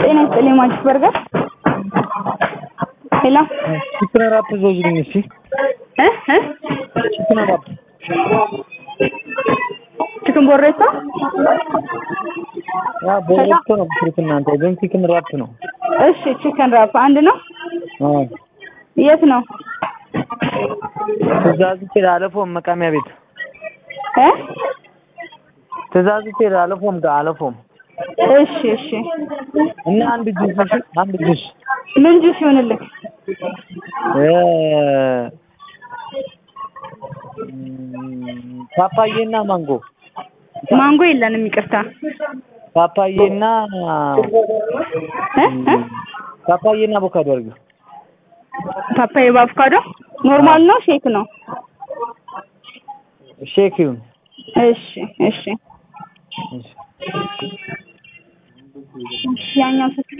ጤና ይስጥልኝ ማንቺስ በርገር ሄሎ ቺክን ራፕ ዘውልኝ እስኪ እ እ ቺክን ራፕ ቺክን ቦሬሳ ያ ቦሬቶ ነው የምትሉት እናንተ ግን ቺክን ራፕ ነው እሺ ቺክን ራፕ አንድ ነው አዎ የት ነው ትእዛዝቼ አለፎም መቃሚያ ቤት እ ትእዛዝቼ አለፎም ጋር አለፎም እሺ እሺ እና አንድ ጁስ እሺ አንድ ጁስ ምን ጁስ ይሆንልህ እ ፓፓዬና ማንጎ ማንጎ የለንም ይቅርታ ፓፓዬና እ እ ፓፓዬና አቮካዶ አድርጊው ፓፓዬ በአቮካዶ ኖርማል ነው ሼክ ነው ሼክ ይሁን እሺ እሺ ያኛው